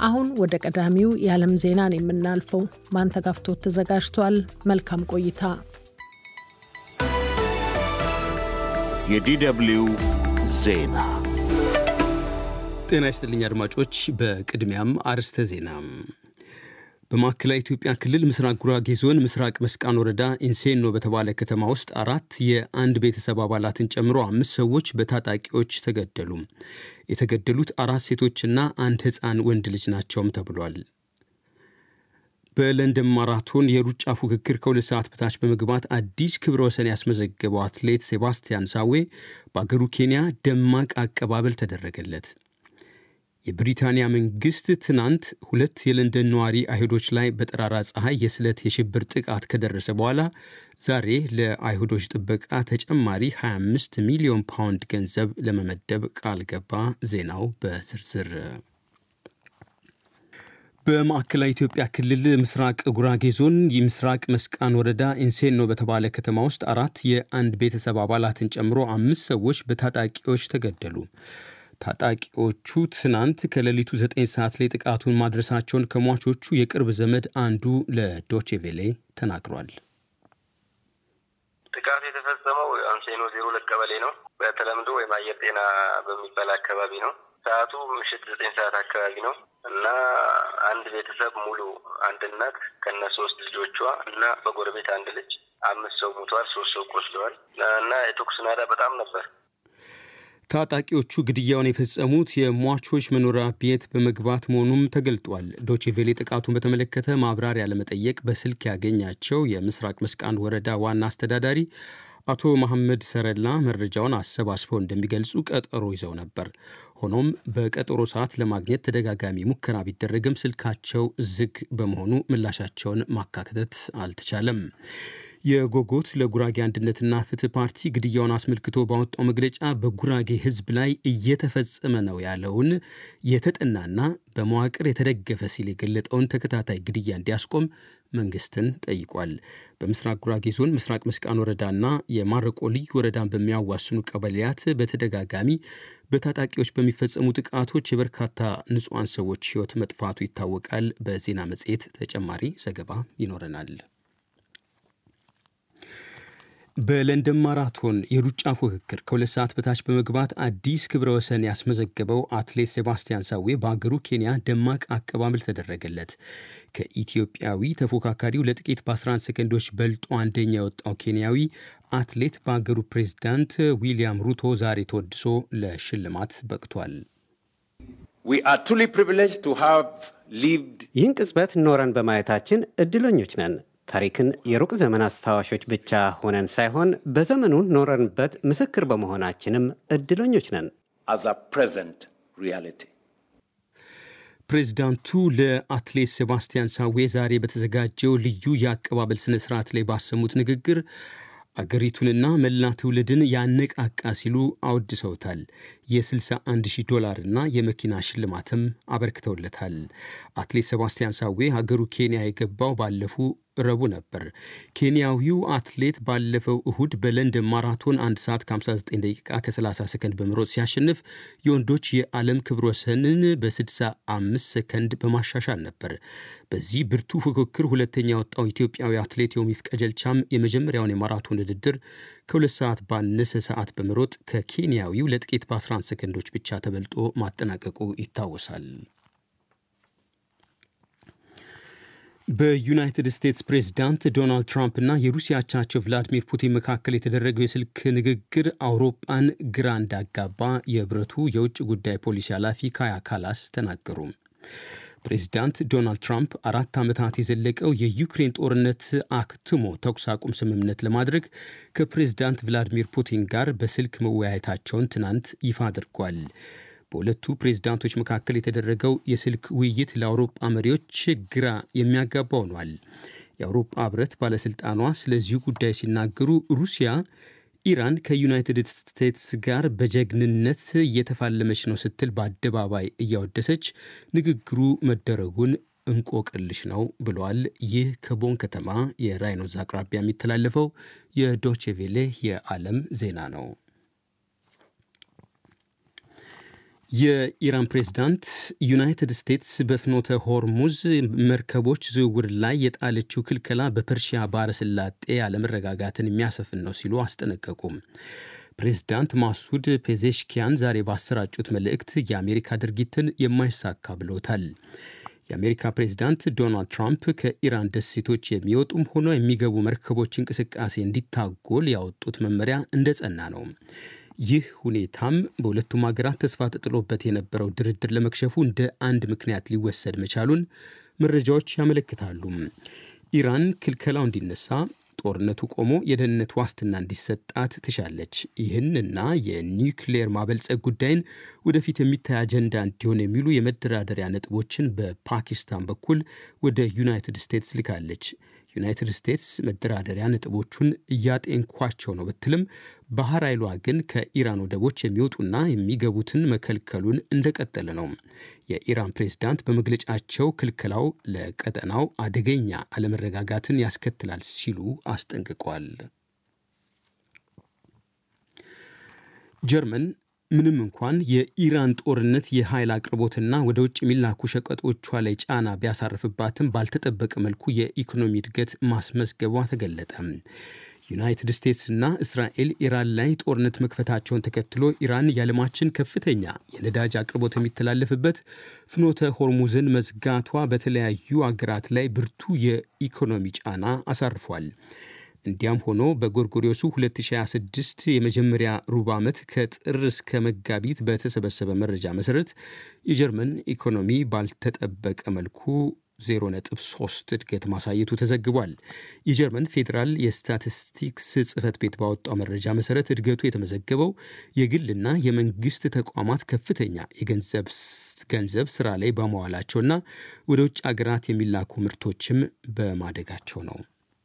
አሁን ወደ ቀዳሚው የዓለም ዜናን የምናልፈው ማንተጋፍቶት ተዘጋጅቷል። መልካም ቆይታ። የዲደብሊው ዜና ጤና ይስጥልኝ አድማጮች። በቅድሚያም አርዕስተ ዜና። በማዕከላዊ ኢትዮጵያ ክልል ምስራቅ ጉራጌ ዞን ምስራቅ መስቃን ወረዳ ኢንሴኖ በተባለ ከተማ ውስጥ አራት የአንድ ቤተሰብ አባላትን ጨምሮ አምስት ሰዎች በታጣቂዎች ተገደሉ። የተገደሉት አራት ሴቶችና አንድ ሕፃን ወንድ ልጅ ናቸውም ተብሏል። በለንደን ማራቶን የሩጫ ፉክክር ከሁለት ሰዓት በታች በመግባት አዲስ ክብረ ወሰን ያስመዘገበው አትሌት ሴባስቲያን ሳዌ በአገሩ ኬንያ ደማቅ አቀባበል ተደረገለት። የብሪታንያ መንግስት ትናንት ሁለት የለንደን ነዋሪ አይሁዶች ላይ በጠራራ ፀሐይ የስለት የሽብር ጥቃት ከደረሰ በኋላ ዛሬ ለአይሁዶች ጥበቃ ተጨማሪ 25 ሚሊዮን ፓውንድ ገንዘብ ለመመደብ ቃል ገባ። ዜናው በዝርዝር በማዕከላዊ ኢትዮጵያ ክልል ምስራቅ ጉራጌ ዞን የምስራቅ መስቃን ወረዳ ኢንሴኖ በተባለ ከተማ ውስጥ አራት የአንድ ቤተሰብ አባላትን ጨምሮ አምስት ሰዎች በታጣቂዎች ተገደሉ። ታጣቂዎቹ ትናንት ከሌሊቱ ዘጠኝ ሰዓት ላይ ጥቃቱን ማድረሳቸውን ከሟቾቹ የቅርብ ዘመድ አንዱ ለዶቼቬሌ ተናግሯል። ጥቃቱ የተፈጸመው አንሴኖ ዜሮ ሁለት ቀበሌ ነው። በተለምዶ ወይም አየር ጤና በሚባል አካባቢ ነው። ሰዓቱ ምሽት ዘጠኝ ሰዓት አካባቢ ነው እና አንድ ቤተሰብ ሙሉ አንድ እናት ከነ ሶስት ልጆቿ እና በጎረቤት አንድ ልጅ አምስት ሰው ሙተዋል፣ ሶስት ሰው ቆስለዋል እና የተኩስ ናዳ በጣም ነበር። ታጣቂዎቹ ግድያውን የፈጸሙት የሟቾች መኖሪያ ቤት በመግባት መሆኑም ተገልጧል። ዶቼቬሌ ጥቃቱን በተመለከተ ማብራሪያ ለመጠየቅ በስልክ ያገኛቸው የምስራቅ መስቃን ወረዳ ዋና አስተዳዳሪ አቶ መሐመድ ሰረላ መረጃውን አሰባስበው እንደሚገልጹ ቀጠሮ ይዘው ነበር። ሆኖም በቀጠሮ ሰዓት ለማግኘት ተደጋጋሚ ሙከራ ቢደረግም ስልካቸው ዝግ በመሆኑ ምላሻቸውን ማካተት አልተቻለም። የጎጎት ለጉራጌ አንድነትና ፍትህ ፓርቲ ግድያውን አስመልክቶ ባወጣው መግለጫ በጉራጌ ሕዝብ ላይ እየተፈጸመ ነው ያለውን የተጠናና በመዋቅር የተደገፈ ሲል የገለጠውን ተከታታይ ግድያ እንዲያስቆም መንግስትን ጠይቋል። በምስራቅ ጉራጌ ዞን ምስራቅ መስቃን ወረዳና የማረቆ ልዩ ወረዳን በሚያዋስኑ ቀበሌያት በተደጋጋሚ በታጣቂዎች በሚፈጸሙ ጥቃቶች የበርካታ ንጹሐን ሰዎች ሕይወት መጥፋቱ ይታወቃል። በዜና መጽሔት ተጨማሪ ዘገባ ይኖረናል። በለንደን ማራቶን የሩጫ ፉክክር ከሁለት ሰዓት በታች በመግባት አዲስ ክብረ ወሰን ያስመዘገበው አትሌት ሴባስቲያን ሳዌ በአገሩ ኬንያ ደማቅ አቀባበል ተደረገለት። ከኢትዮጵያዊ ተፎካካሪው ለጥቂት በ11 ሰከንዶች በልጦ አንደኛ የወጣው ኬንያዊ አትሌት በአገሩ ፕሬዝዳንት ዊልያም ሩቶ ዛሬ ተወድሶ ለሽልማት በቅቷል። ይህን ቅጽበት ኖረን በማየታችን እድለኞች ነን። ታሪክን የሩቅ ዘመን አስታዋሾች ብቻ ሆነን ሳይሆን በዘመኑ ኖረንበት ምስክር በመሆናችንም እድለኞች ነን። ፕሬዚዳንቱ ለአትሌት ሴባስቲያን ሳዌ ዛሬ በተዘጋጀው ልዩ የአቀባበል ስነ ስርዓት ላይ ባሰሙት ንግግር አገሪቱንና መላ ትውልድን ያነቃቃ ሲሉ አወድሰውታል። የ61 ሺህ ዶላርና የመኪና ሽልማትም አበርክተውለታል። አትሌት ሴባስቲያን ሳዌ ሀገሩ ኬንያ የገባው ባለፉ ረቡዕ ነበር። ኬንያዊው አትሌት ባለፈው እሁድ በለንደን ማራቶን 1 ሰዓት ከ59 ደቂቃ ከ30 ሰከንድ በመሮጥ ሲያሸንፍ የወንዶች የዓለም ክብረ ወሰንን በ65 ሰከንድ በማሻሻል ነበር። በዚህ ብርቱ ፉክክር ሁለተኛ የወጣው ኢትዮጵያዊ አትሌት ዮሚፍ ቀጀልቻም የመጀመሪያውን የማራቶን ውድድር ከሁለት ሰዓት ባነሰ ሰዓት በመሮጥ ከኬንያዊው ለጥቂት በ11 ሰከንዶች ብቻ ተበልጦ ማጠናቀቁ ይታወሳል። በዩናይትድ ስቴትስ ፕሬዝዳንት ዶናልድ ትራምፕ እና የሩሲያ አቻቸው ቭላዲሚር ፑቲን መካከል የተደረገው የስልክ ንግግር አውሮፓን ግራ እንዳጋባ የህብረቱ የውጭ ጉዳይ ፖሊሲ ኃላፊ ካያ ካላስ ተናገሩ። ፕሬዚዳንት ዶናልድ ትራምፕ አራት ዓመታት የዘለቀው የዩክሬን ጦርነት አክትሞ ተኩስ አቁም ስምምነት ለማድረግ ከፕሬዝዳንት ቭላዲሚር ፑቲን ጋር በስልክ መወያየታቸውን ትናንት ይፋ አድርጓል። በሁለቱ ፕሬዝዳንቶች መካከል የተደረገው የስልክ ውይይት ለአውሮፓ መሪዎች ግራ የሚያጋባ ሆኗል። የአውሮፓ ህብረት ባለሥልጣኗ ስለዚሁ ጉዳይ ሲናገሩ ሩሲያ ኢራን ከዩናይትድ ስቴትስ ጋር በጀግንነት እየተፋለመች ነው ስትል በአደባባይ እያወደሰች ንግግሩ መደረጉን እንቆቅልሽ ነው ብሏል። ይህ ከቦን ከተማ የራይኖዝ አቅራቢያ የሚተላለፈው የዶቼቬሌ የዓለም ዜና ነው። የኢራን ፕሬዝዳንት ዩናይትድ ስቴትስ በፍኖተ ሆርሙዝ መርከቦች ዝውውር ላይ የጣለችው ክልከላ በፐርሺያ ባህረ ሰላጤ አለመረጋጋትን የሚያሰፍን ነው ሲሉ አስጠነቀቁም። ፕሬዝዳንት ማሱድ ፔዜሽኪያን ዛሬ ባሰራጩት መልእክት የአሜሪካ ድርጊትን የማይሳካ ብሎታል። የአሜሪካ ፕሬዝዳንት ዶናልድ ትራምፕ ከኢራን ደሴቶች የሚወጡም ሆነ የሚገቡ መርከቦች እንቅስቃሴ እንዲታጎል ያወጡት መመሪያ እንደጸና ነው። ይህ ሁኔታም በሁለቱም ሀገራት ተስፋ ተጥሎበት የነበረው ድርድር ለመክሸፉ እንደ አንድ ምክንያት ሊወሰድ መቻሉን መረጃዎች ያመለክታሉ። ኢራን ክልከላው እንዲነሳ ጦርነቱ ቆሞ የደህንነት ዋስትና እንዲሰጣት ትሻለች። ይህንና የኒውክሌር ማበልጸግ ጉዳይን ወደፊት የሚታይ አጀንዳ እንዲሆን የሚሉ የመደራደሪያ ነጥቦችን በፓኪስታን በኩል ወደ ዩናይትድ ስቴትስ ልካለች። ዩናይትድ ስቴትስ መደራደሪያ ነጥቦቹን እያጤንኳቸው ነው ብትልም ባህር ኃይሏ ግን ከኢራን ወደቦች የሚወጡና የሚገቡትን መከልከሉን እንደቀጠለ ነው። የኢራን ፕሬዝዳንት በመግለጫቸው ክልከላው ለቀጠናው አደገኛ አለመረጋጋትን ያስከትላል ሲሉ አስጠንቅቋል። ጀርመን ምንም እንኳን የኢራን ጦርነት የኃይል አቅርቦትና ወደ ውጭ የሚላኩ ሸቀጦቿ ላይ ጫና ቢያሳርፍባትም ባልተጠበቀ መልኩ የኢኮኖሚ እድገት ማስመዝገቧ ተገለጠ። ዩናይትድ ስቴትስና እስራኤል ኢራን ላይ ጦርነት መክፈታቸውን ተከትሎ ኢራን የዓለማችን ከፍተኛ የነዳጅ አቅርቦት የሚተላለፍበት ፍኖተ ሆርሙዝን መዝጋቷ በተለያዩ አገራት ላይ ብርቱ የኢኮኖሚ ጫና አሳርፏል። እንዲያም ሆኖ በጎርጎሪዮሱ 2026 የመጀመሪያ ሩብ ዓመት ከጥር እስከ መጋቢት በተሰበሰበ መረጃ መሰረት የጀርመን ኢኮኖሚ ባልተጠበቀ መልኩ 0.3 እድገት ማሳየቱ ተዘግቧል። የጀርመን ፌዴራል የስታቲስቲክስ ጽሕፈት ቤት ባወጣው መረጃ መሰረት እድገቱ የተመዘገበው የግልና የመንግስት ተቋማት ከፍተኛ የገንዘብ ገንዘብ ስራ ላይ በመዋላቸውና ወደ ውጭ አገራት የሚላኩ ምርቶችም በማደጋቸው ነው።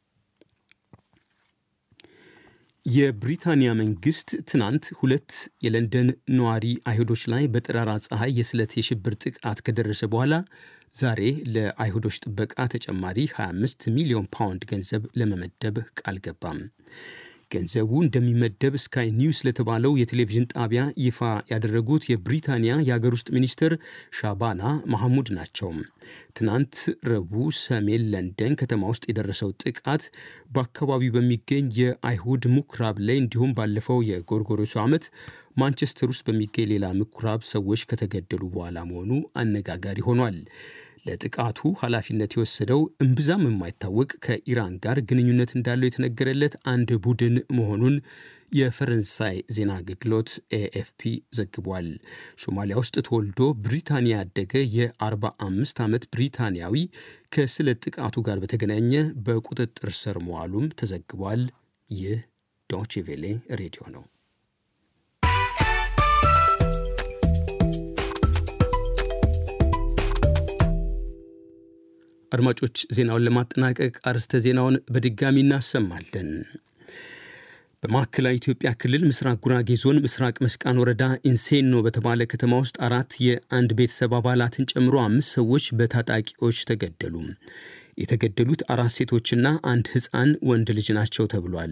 የብሪታንያ መንግስት ትናንት ሁለት የለንደን ነዋሪ አይሁዶች ላይ በጠራራ ፀሐይ የስለት የሽብር ጥቃት ከደረሰ በኋላ ዛሬ ለአይሁዶች ጥበቃ ተጨማሪ 25 ሚሊዮን ፓውንድ ገንዘብ ለመመደብ ቃል ገባም። ገንዘቡ እንደሚመደብ ስካይ ኒውስ ለተባለው የቴሌቪዥን ጣቢያ ይፋ ያደረጉት የብሪታንያ የአገር ውስጥ ሚኒስትር ሻባና ማሐሙድ ናቸው። ትናንት ረቡዕ ሰሜን ለንደን ከተማ ውስጥ የደረሰው ጥቃት በአካባቢው በሚገኝ የአይሁድ ምኩራብ ላይ እንዲሁም ባለፈው የጎርጎሮሱ ዓመት ማንቸስተር ውስጥ በሚገኝ ሌላ ምኩራብ ሰዎች ከተገደሉ በኋላ መሆኑ አነጋጋሪ ሆኗል። ለጥቃቱ ኃላፊነት የወሰደው እምብዛም የማይታወቅ ከኢራን ጋር ግንኙነት እንዳለው የተነገረለት አንድ ቡድን መሆኑን የፈረንሳይ ዜና አገልግሎት ኤኤፍፒ ዘግቧል። ሶማሊያ ውስጥ ተወልዶ ብሪታንያ ያደገ የ45 ዓመት ብሪታንያዊ ከስለት ጥቃቱ ጋር በተገናኘ በቁጥጥር ስር መዋሉም ተዘግቧል። ይህ ዶቼ ቬሌ ሬዲዮ ነው። አድማጮች ዜናውን ለማጠናቀቅ አርዕስተ ዜናውን በድጋሚ እናሰማለን። በማዕከላዊ ኢትዮጵያ ክልል ምስራቅ ጉራጌ ዞን ምስራቅ መስቃን ወረዳ ኢንሴኖ በተባለ ከተማ ውስጥ አራት የአንድ ቤተሰብ አባላትን ጨምሮ አምስት ሰዎች በታጣቂዎች ተገደሉ። የተገደሉት አራት ሴቶችና አንድ ሕፃን ወንድ ልጅ ናቸው ተብሏል።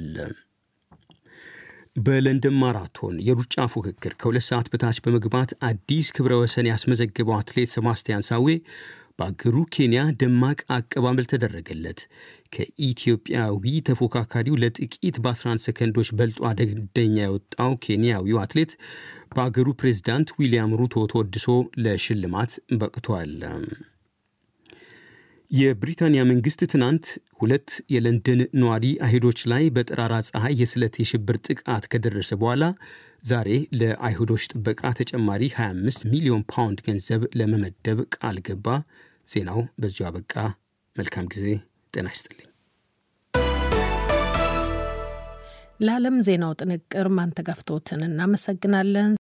በለንደን ማራቶን የሩጫ ፉክክር ከሁለት ሰዓት በታች በመግባት አዲስ ክብረ ወሰን ያስመዘገበው አትሌት ሰባስቲያን ሳዌ በአገሩ ኬንያ ደማቅ አቀባበል ተደረገለት። ከኢትዮጵያዊ ተፎካካሪው ለጥቂት በ11 ሰከንዶች በልጦ አደገኛ የወጣው ኬንያዊው አትሌት በአገሩ ፕሬዝዳንት ዊልያም ሩቶ ተወድሶ ለሽልማት በቅቷል። የብሪታንያ መንግስት ትናንት ሁለት የለንደን ነዋሪ አይሁዶች ላይ በጠራራ ፀሐይ የስለት የሽብር ጥቃት ከደረሰ በኋላ ዛሬ ለአይሁዶች ጥበቃ ተጨማሪ 25 ሚሊዮን ፓውንድ ገንዘብ ለመመደብ ቃል ገባ። ዜናው በዚሁ አበቃ። መልካም ጊዜ። ጤና ይስጥልኝ። ለዓለም ዜናው ጥንቅር ማንተጋፍቶትን እናመሰግናለን።